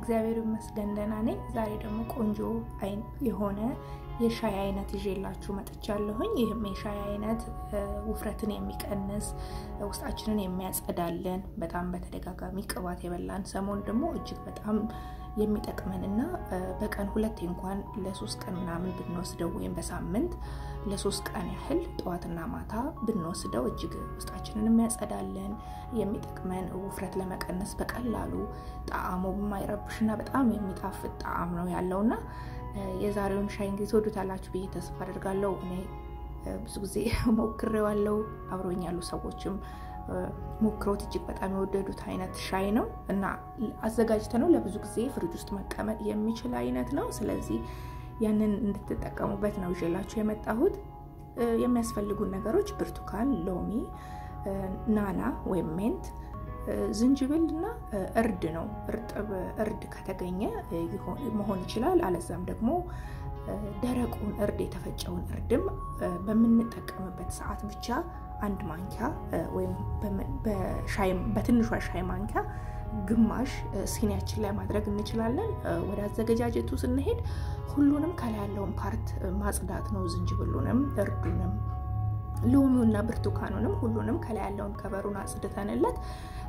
እግዚአብሔር ይመስገን ደህና ነኝ። ዛሬ ደግሞ ቆንጆ የሆነ የሻይ አይነት ይዤላችሁ መጥቻለሁኝ። ይህም የሻይ አይነት ውፍረትን የሚቀንስ ውስጣችንን የሚያጸዳልን በጣም በተደጋጋሚ ቅባት የበላን ሰሞን ደግሞ እጅግ በጣም የሚጠቅመን እና በቀን ሁለቴ እንኳን ለሶስት ቀን ምናምን ብንወስደው ወይም በሳምንት ለሶስት ቀን ያህል ጠዋትና ማታ ብንወስደው እጅግ ውስጣችንን የሚያጸዳልን የሚጠቅመን ውፍረት ለመቀነስ በቀላሉ ጣዕሙ የማይረብሽና በጣም የሚጣፍጥ ጣዕም ነው ያለውና የዛሬውን ሻይ እንግዲህ ትወዱታላችሁ ብዬ ተስፋ አድርጋለሁ። እኔ ብዙ ጊዜ ሞክሬዋለሁ። አብሮኝ ያሉ ሰዎችም ሞክሮት እጅግ በጣም የወደዱት አይነት ሻይ ነው እና አዘጋጅተ ነው ለብዙ ጊዜ ፍሪጅ ውስጥ መቀመጥ የሚችል አይነት ነው። ስለዚህ ያንን እንድትጠቀሙበት ነው ይዤላችሁ የመጣሁት። የሚያስፈልጉን ነገሮች ብርቱካን፣ ሎሚ፣ ናና ወይም ሜንት፣ ዝንጅብል እና እርድ ነው። እርጥብ እርድ ከተገኘ መሆን ይችላል። አለዛም ደግሞ ደረቁን እርድ የተፈጨውን እርድም በምንጠቀምበት ሰዓት ብቻ አንድ ማንኪያ ወይም በትንሿ ሻይ ማንኪያ ግማሽ ሲኒያችን ላይ ማድረግ እንችላለን። ወደ አዘገጃጀቱ ስንሄድ ሁሉንም ከላይ ያለውን ፓርት ማጽዳት ነው። ዝንጅብሉንም፣ እርዱንም፣ ሎሚውና ብርቱካኑንም ሁሉንም ከላይ ያለውን ከበሩን አጽድተንለት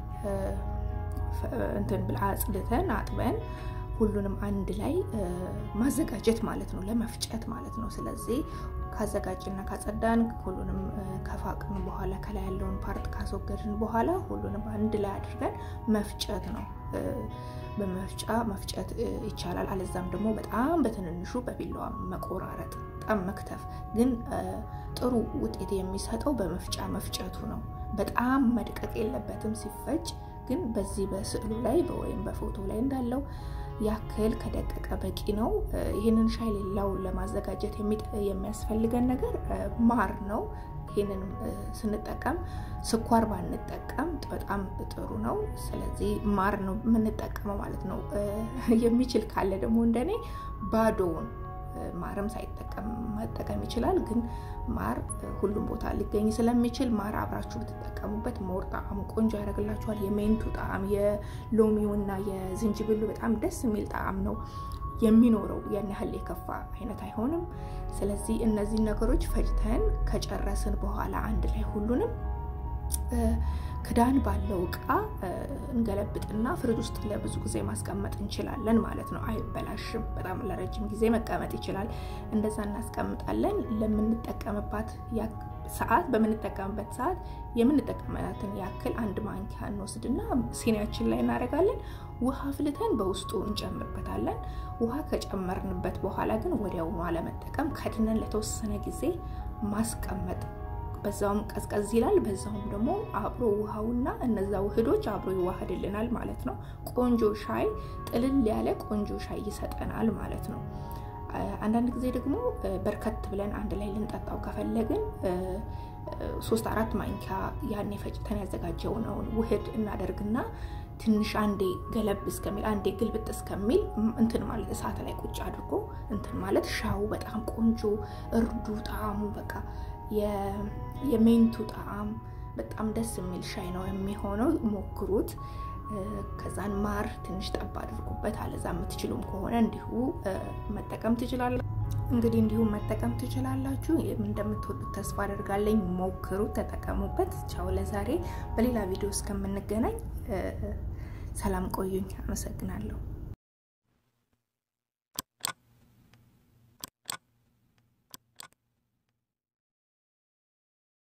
እንትን ብላ አጽድተን አጥበን ሁሉንም አንድ ላይ ማዘጋጀት ማለት ነው፣ ለመፍጨት ማለት ነው። ስለዚህ ካዘጋጅና ካጸዳን ሁሉንም ከፋቅን በኋላ ከላይ ያለውን ፓርት ካስወገድን በኋላ ሁሉንም አንድ ላይ አድርገን መፍጨት ነው። በመፍጫ መፍጨት ይቻላል። አለዛም ደግሞ በጣም በትንንሹ በቢላዋ መቆራረጥ፣ በጣም መክተፍ። ግን ጥሩ ውጤት የሚሰጠው በመፍጫ መፍጨቱ ነው። በጣም መድቀቅ የለበትም ሲፈጭ። ግን በዚህ በስዕሉ ላይ ወይም በፎቶ ላይ እንዳለው ያክል ከደቀቀ በቂ ነው። ይህንን ሻይ ሌላው ለማዘጋጀት የሚያስፈልገን ነገር ማር ነው። ይህንን ስንጠቀም ስኳር ባንጠቀም በጣም ጥሩ ነው። ስለዚህ ማር ነው የምንጠቀመው ማለት ነው። የሚችል ካለ ደግሞ እንደኔ ባዶውን ማርም ሳይጠቀም መጠቀም ይችላል። ግን ማር ሁሉም ቦታ ሊገኝ ስለሚችል ማር አብራችሁ ብትጠቀሙበት ሞር ጣዕሙ ቆንጆ ያደርግላችኋል። የሜንቱ ጣዕም የሎሚው እና የዝንጅብሉ በጣም ደስ የሚል ጣዕም ነው የሚኖረው። ያን ያህል የከፋ አይነት አይሆንም። ስለዚህ እነዚህ ነገሮች ፈጭተን ከጨረስን በኋላ አንድ ላይ ሁሉንም ክዳን ባለው እቃ እንገለብጥና ፍሪጅ ውስጥ ለብዙ ጊዜ ማስቀመጥ እንችላለን ማለት ነው። አይበላሽም። በጣም ለረጅም ጊዜ መቀመጥ ይችላል። እንደዛ እናስቀምጣለን። ለምንጠቀምባት ሰዓት በምንጠቀምበት ሰዓት የምንጠቀምበትን ያክል አንድ ማንኪያ እንወስድና ሲኒያችን ላይ እናደርጋለን። ውሃ ፍልተን በውስጡ እንጨምርበታለን። ውሃ ከጨመርንበት በኋላ ግን ወዲያውኑ አለመጠቀም፣ ከድነን ለተወሰነ ጊዜ ማስቀመጥ በዛውም ቀዝቀዝ ይላል። በዛውም ደግሞ አብሮ ውሃውና እነዛ ውህዶች አብሮ ይዋህድልናል ማለት ነው። ቆንጆ ሻይ ጥልል ያለ ቆንጆ ሻይ ይሰጠናል ማለት ነው። አንዳንድ ጊዜ ደግሞ በርከት ብለን አንድ ላይ ልንጠጣው ከፈለግን ሶስት አራት ማንኪያ ያኔ ፈጭተን ያዘጋጀውነውን ውህድ እናደርግና ትንሽ አንዴ ገለብ እስከሚል አንዴ ግልብጥ እስከሚል እንትን ማለት እሳት ላይ ቁጭ አድርጎ እንትን ማለት ሻው በጣም ቆንጆ እርዱ ጣዕሙ በቃ የሜንቱ ጣዕም በጣም ደስ የሚል ሻይ ነው የሚሆነው። ሞክሩት። ከዛን ማር ትንሽ ጠብ አድርጉበት። አለዛ የምትችሉም ከሆነ እንዲሁ መጠቀም ትችላላችሁ። እንግዲህ እንዲሁም መጠቀም ትችላላችሁ። እንደምትወዱት ተስፋ አደርጋለኝ። ሞክሩት፣ ተጠቀሙበት። ቻው። ለዛሬ በሌላ ቪዲዮ እስከምንገናኝ ሰላም ቆዩኝ። አመሰግናለሁ።